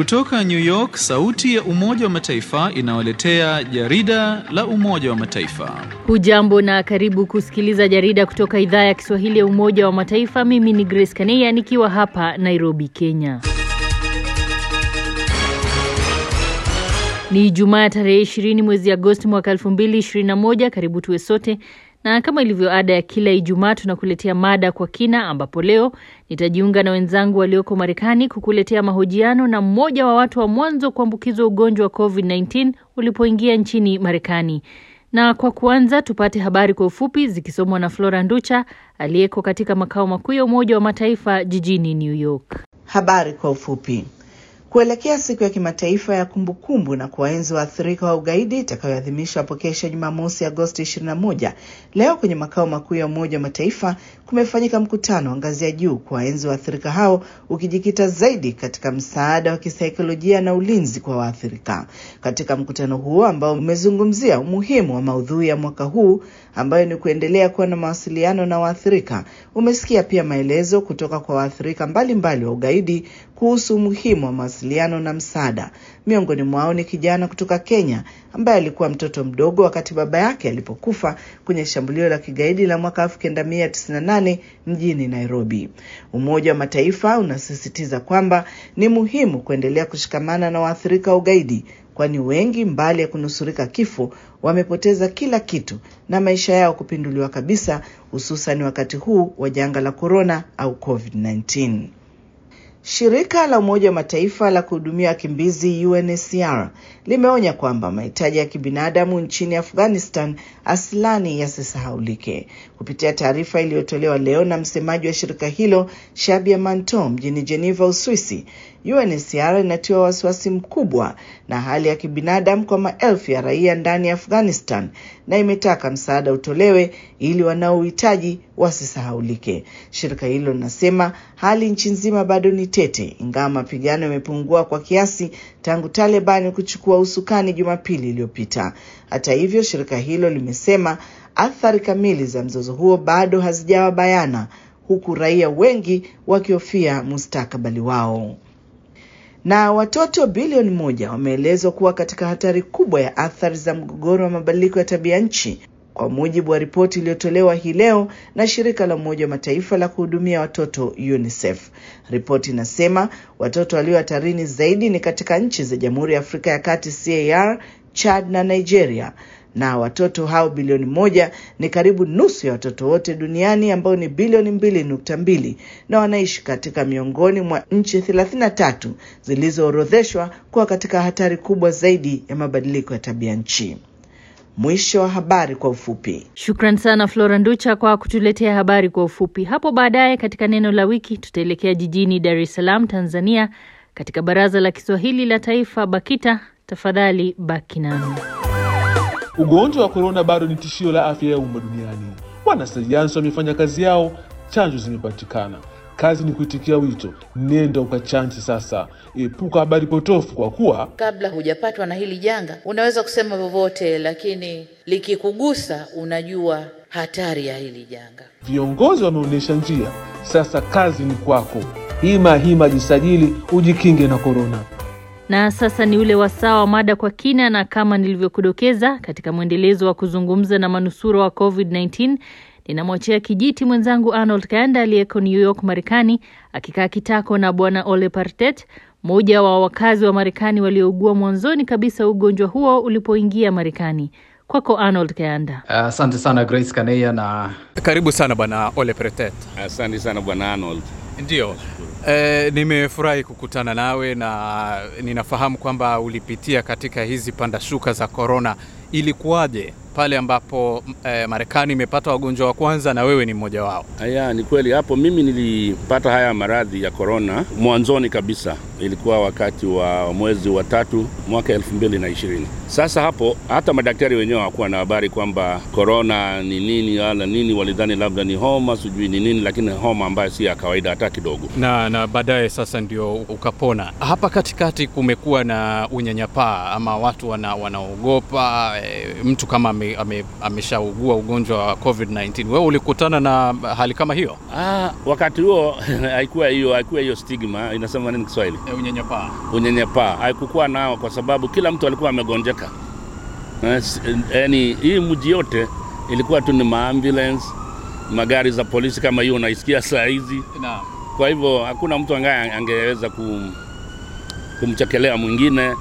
Kutoka New York, sauti ya Umoja wa Mataifa inawaletea jarida la Umoja wa Mataifa. Hujambo na karibu kusikiliza jarida kutoka idhaa ya Kiswahili ya Umoja wa Mataifa. Mimi ni Grace Kaneya nikiwa hapa Nairobi, Kenya. Ni Ijumaa tarehe 20 mwezi Agosti mwaka 2021. Karibu tuwe sote na kama ilivyo ada ya kila Ijumaa tunakuletea mada kwa kina, ambapo leo nitajiunga na wenzangu walioko Marekani kukuletea mahojiano na mmoja wa watu wa mwanzo kuambukizwa ugonjwa wa COVID-19 ulipoingia nchini Marekani. Na kwa kuanza, tupate habari kwa ufupi zikisomwa na Flora Nducha aliyeko katika makao makuu ya Umoja wa Mataifa jijini New York. Habari kwa ufupi. Kuelekea siku ya kimataifa ya kumbukumbu na kuwaenzi waathirika wa ugaidi itakayoadhimishwa hapo kesho Jumamosi Agosti 21, leo kwenye makao makuu ya Umoja wa Mataifa kumefanyika mkutano wa ngazi ya juu kuwaenzi waathirika hao ukijikita zaidi katika msaada wa kisaikolojia na ulinzi kwa waathirika. Katika mkutano huo ambao umezungumzia umuhimu wa maudhui ya mwaka huu ambayo ni kuendelea kuwa na mawasiliano na waathirika, umesikia pia maelezo kutoka kwa waathirika mbalimbali wa ugaidi kuhusu umuhimu wa mawasiliano na msaada. Miongoni mwao ni kijana kutoka Kenya ambaye alikuwa mtoto mdogo wakati baba yake alipokufa kwenye shambulio la kigaidi la mwaka 1998 mjini Nairobi. Umoja wa Mataifa unasisitiza kwamba ni muhimu kuendelea kushikamana na waathirika wa ugaidi kwani wengi mbali ya kunusurika kifo wamepoteza kila kitu na maisha yao kupinduliwa kabisa, hususan wakati huu wa janga la korona au COVID-19. Shirika la Umoja wa Mataifa la kuhudumia wakimbizi UNHCR limeonya kwamba mahitaji ya kibinadamu nchini Afghanistan aslani yasisahaulike. Kupitia taarifa iliyotolewa leo na msemaji wa shirika hilo Shabia Manto mjini Geneva, Uswisi, UNHCR inatiwa wasiwasi mkubwa na hali ya kibinadamu kwa maelfu ya raia ndani ya Afghanistan na imetaka msaada utolewe ili wanaohitaji wasisahaulike. Shirika hilo linasema hali nchi nzima bado ni tete, ingawa mapigano yamepungua kwa kiasi tangu Taliban kuchukua usukani Jumapili iliyopita. Hata hivyo, shirika hilo limesema athari kamili za mzozo huo bado hazijawa bayana, huku raia wengi wakihofia mustakabali wao na watoto bilioni moja wameelezwa kuwa katika hatari kubwa ya athari za mgogoro wa mabadiliko ya tabia nchi kwa mujibu wa ripoti iliyotolewa hii leo na shirika la Umoja wa Mataifa la kuhudumia watoto UNICEF. Ripoti inasema watoto walio hatarini zaidi ni katika nchi za Jamhuri ya Afrika ya Kati CAR, Chad na Nigeria na watoto hao bilioni moja ni karibu nusu ya watoto wote duniani ambao ni bilioni mbili nukta mbili na wanaishi katika miongoni mwa nchi thelathini na tatu zilizoorodheshwa kuwa katika hatari kubwa zaidi ya mabadiliko ya tabia nchi. Mwisho wa habari kwa ufupi. Shukran sana Flora Nducha kwa kutuletea habari kwa ufupi. Hapo baadaye katika neno la wiki tutaelekea jijini Dar es Salaam, Tanzania, katika Baraza la Kiswahili la Taifa BAKITA. Tafadhali baki nami. Ugonjwa wa korona bado ni tishio la afya ya umma duniani. Wanasayansi wamefanya kazi yao, chanjo zimepatikana. Kazi ni kuitikia wito, nenda ukachanje sasa. Epuka habari potofu, kwa kuwa kabla hujapatwa na hili janga unaweza kusema vyovyote, lakini likikugusa unajua hatari ya hili janga. viongozi wameonyesha njia. Sasa kazi ni kwako. Hima hima, jisajili ujikinge na korona. Na sasa ni ule wasaa wa mada kwa kina, na kama nilivyokudokeza katika mwendelezo wa kuzungumza na manusura wa COVID-19 ninamwachia kijiti mwenzangu Arnold Kayanda aliyeko New York, Marekani, akikaa kitako na Bwana Ole Partet, mmoja wa wakazi wa Marekani waliougua mwanzoni kabisa ugonjwa huo ulipoingia Marekani. Kwako Arnold Kayanda. Asante uh, sana Grace Kaneya na karibu sana bwana Ole Pretet. Asante sana bwana Arnold. Ndio. E, nimefurahi kukutana nawe na ninafahamu kwamba ulipitia katika hizi panda shuka za korona. Ilikuwaje pale ambapo e, Marekani imepata wagonjwa wa kwanza na wewe ni mmoja wao? Haya, ni kweli. Hapo mimi nilipata haya maradhi ya korona mwanzoni kabisa, ilikuwa wakati wa mwezi wa tatu mwaka elfu mbili na ishirini. Sasa hapo hata madaktari wenyewe hawakuwa na habari kwamba korona ni nini wala nini, walidhani labda ni homa sijui ni nini, lakini homa ambayo si ya kawaida hata kidogo. Na, na baadaye sasa ndio ukapona. Hapa katikati kumekuwa na unyanyapaa ama watu wana, wanaogopa e, mtu kama ame, ame, ameshaugua ugonjwa wa COVID-19. Wewe ulikutana na hali kama hiyo? Ah, wakati huo haikuwa hiyo haikuwa hiyo stigma, inasema nini Kiswahili? E, unyanyapaa. Unyanyapaa haikukuwa nao, kwa sababu kila mtu alikuwa amegonjeka. Yaani hii mji yote ilikuwa tu ni maambulance, magari za polisi kama hiyo unaisikia saa hizi. Naam. Kwa hivyo hakuna mtu angaye angeweza kum, kumchekelea mwingine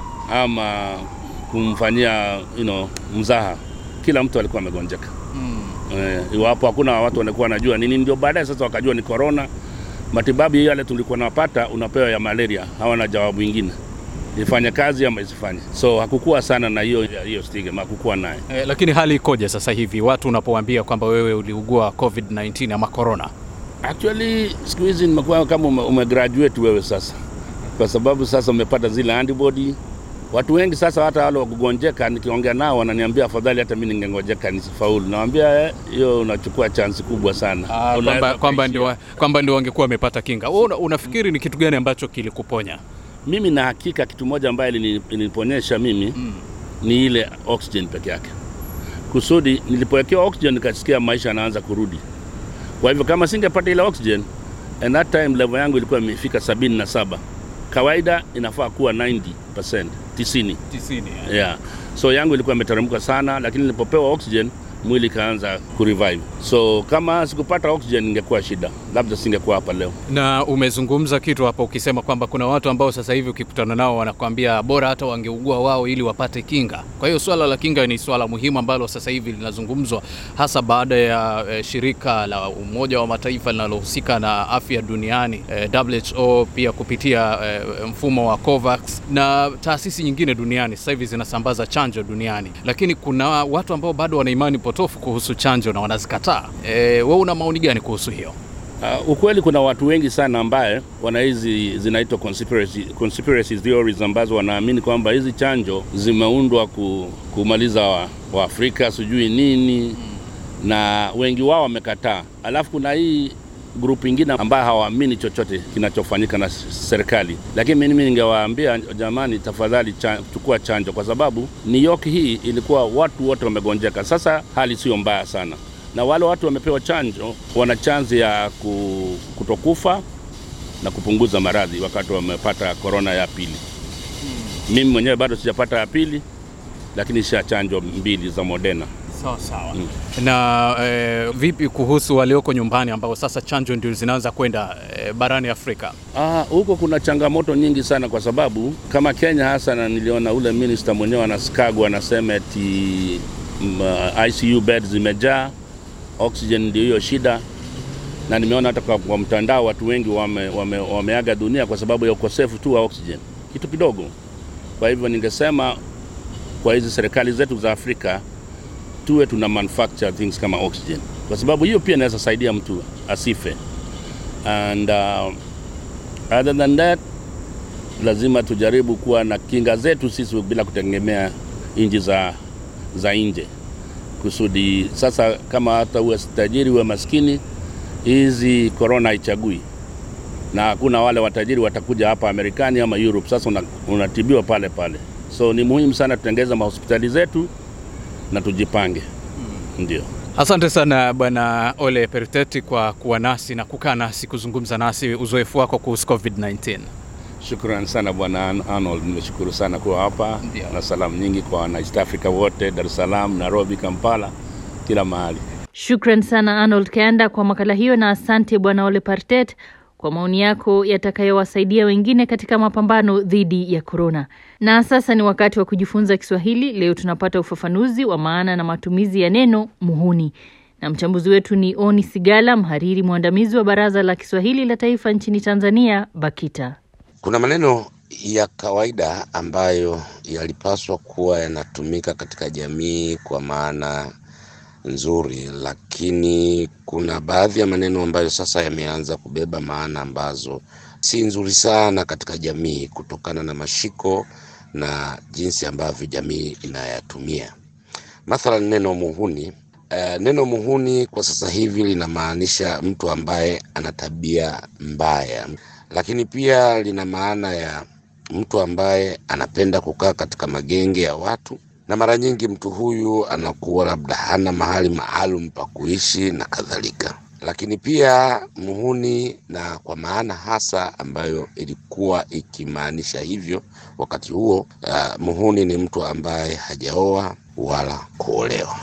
ama kumfanyia you know, mzaha. Kila mtu alikuwa amegonjeka Mm. eh, iwapo hakuna watu wanakuwa wanajua nini, ndio baadaye sasa wakajua ni corona. Matibabu yale tulikuwa napata unapewa ya malaria, hawana jawabu ingine, ifanye kazi ama isifanye. So hakukuwa sana na hiyo hiyo stigma, hakukuwa naye. E, lakini hali ikoje sasa hivi watu unapowaambia kwamba wewe uliugua COVID-19 ama corona? Actually siku hizi nimekuwa kama ume, umegraduate wewe sasa, kwa sababu sasa umepata zile antibody. Watu wengi sasa, hata wale wakugonjeka, nikiongea nao wananiambia afadhali hata mimi ningengojeka nisifaulu. Nawaambia eh, hiyo unachukua chansi kubwa sana. Ah, Unaweza kwamba kwamba kuishia. ndio wa- kwamba ndio wangekuwa wamepata kinga. Wewe una, unafikiri ni kitu gani ambacho kilikuponya? Mimi na hakika kitu moja ambaye ilini- iliniponyesha mimi Mm. ni ile oxygen peke yake, kusudi nilipowekewa oxygen nikasikia maisha yanaanza kurudi. Kwa hivyo kama singepata ile oxygen, and that time level yangu ilikuwa imefika sabini na saba. Kawaida inafaa kuwa 90%, 90. 90. Yeah. So yangu ilikuwa imeteremka sana, lakini nilipopewa oxygen mwili ikaanza kurevive. So kama sikupata oxygen ingekuwa shida, labda singekuwa hapa leo. Na umezungumza kitu hapo ukisema kwamba kuna watu ambao sasa hivi ukikutana nao wanakuambia bora hata wangeugua wao ili wapate kinga. Kwa hiyo swala la kinga ni swala muhimu ambalo sasa hivi linazungumzwa hasa baada ya eh, shirika la Umoja wa Mataifa linalohusika na afya duniani eh, WHO pia kupitia eh, mfumo wa COVAX na taasisi nyingine duniani sasa hivi zinasambaza chanjo duniani, lakini kuna watu ambao bado wana imani potofu kuhusu chanjo na wanazikataa. Eh, wewe una maoni gani kuhusu hiyo? Uh, ukweli kuna watu wengi sana ambaye wana hizi zinaitwa conspiracy, conspiracy theories ambazo wanaamini kwamba hizi chanjo zimeundwa ku, kumaliza wa, Waafrika sijui nini na wengi wao wamekataa. Alafu kuna hii grupu ingine ambayo hawaamini chochote kinachofanyika na serikali, lakini mimi ningewaambia jamani, tafadhali cha, chukua chanjo, kwa sababu New York hii ilikuwa watu wote wamegonjeka. Sasa hali sio mbaya sana na wale watu wamepewa chanjo wana chanzi ya ku- kutokufa na kupunguza maradhi wakati wamepata korona ya pili. Mimi mwenyewe bado sijapata ya pili, lakini sha chanjo mbili za Moderna. Sawa sawa. Na eh, vipi kuhusu walioko nyumbani ambao sasa chanjo ndio zinaanza kwenda eh, barani Afrika? Ah, huko kuna changamoto nyingi sana kwa sababu kama Kenya hasa, na niliona ule minister mwenyewe anaskagwa anasema eti mm, uh, ICU beds zimejaa, oxygen ndio hiyo shida, na nimeona hata kwa, kwa mtandao watu wengi wame, wame, wameaga dunia kwa sababu ya ukosefu tu wa oxygen, kitu kidogo. Kwa hivyo ningesema kwa hizi serikali zetu za Afrika tuwe tuna manufacture things kama oxygen, kwa sababu hiyo pia inaweza saidia mtu asife and uh, Other than that, lazima tujaribu kuwa na kinga zetu sisi bila kutegemea nchi za, za nje, kusudi sasa, kama hata uwe tajiri uwe maskini, hizi korona haichagui, na hakuna wale watajiri watakuja hapa Amerikani ama Europe. Sasa una, unatibiwa pale pale, so ni muhimu sana tutengeze mahospitali zetu na tujipange, ndio. Asante sana Bwana Ole Periteti kwa kuwa nasi na kukaa nasi kuzungumza nasi uzoefu wako kuhusu COVID-19. Shukran sana bwana An- Arnold, nimeshukuru sana kuwa hapa Ndio. na salamu nyingi kwa wana East Africa wote, Dar es Salaam, Nairobi, Kampala, kila mahali. Shukran sana Arnold Kayanda kwa makala hiyo, na asante Bwana Ole Partet kwa maoni yako yatakayowasaidia wengine katika mapambano dhidi ya korona. Na sasa ni wakati wa kujifunza Kiswahili. Leo tunapata ufafanuzi wa maana na matumizi ya neno muhuni, na mchambuzi wetu ni Oni Sigala, mhariri mwandamizi wa Baraza la Kiswahili la Taifa nchini Tanzania, BAKITA. Kuna maneno ya kawaida ambayo yalipaswa kuwa yanatumika katika jamii kwa maana nzuri, lakini kuna baadhi ya maneno ambayo sasa yameanza kubeba maana ambazo si nzuri sana katika jamii kutokana na mashiko na jinsi ambavyo jamii inayatumia. Mathalan, neno muhuni. Uh, neno muhuni kwa sasa hivi linamaanisha mtu ambaye ana tabia mbaya, lakini pia lina maana ya mtu ambaye anapenda kukaa katika magenge ya watu na mara nyingi mtu huyu anakuwa labda hana mahali maalum pa kuishi na kadhalika. Lakini pia muhuni, na kwa maana hasa ambayo ilikuwa ikimaanisha hivyo wakati huo, uh, muhuni ni mtu ambaye hajaoa wala kuolewa.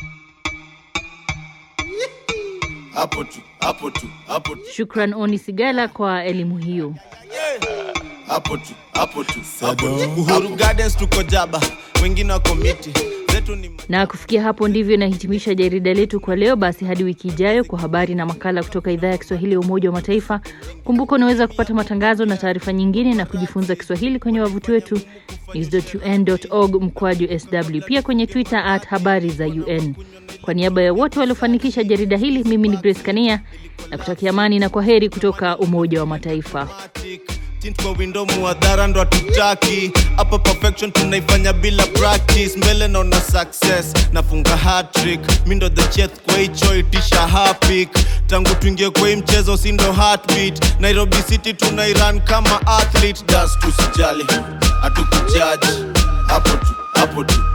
hapo tu hapo tu hapo tu Shukran Oni Sigala kwa elimu hiyo. hapo tu hapo tu hapo tu. Uhuru Gardens tuko jaba, wengine wako miti zetu ni Na kufikia hapo ndivyo inahitimisha jarida letu kwa leo. Basi hadi wiki ijayo kwa habari na makala kutoka idhaa ya Kiswahili ya Umoja wa Mataifa. Kumbuka unaweza kupata matangazo na taarifa nyingine na kujifunza Kiswahili kwenye wavuti wetu news.un.org mkwaju sw, pia kwenye Twitter at habari za UN. Kwa niaba ya wote waliofanikisha jarida hili, mimi ni Grace Kania na kutakia amani na kwa heri kutoka Umoja wa Mataifa. tint kwa window muadhara ndo hatutaki hapa perfection tunaifanya bila practice mbele naona success nafunga hat-trick mi ndo the chef kwa hicho itisha hapik tangu tuingie kwa hii mchezo si ndo heartbeat nairobi city tunairan kama athlete das tusijali hatukujaji hapo tu hapo tu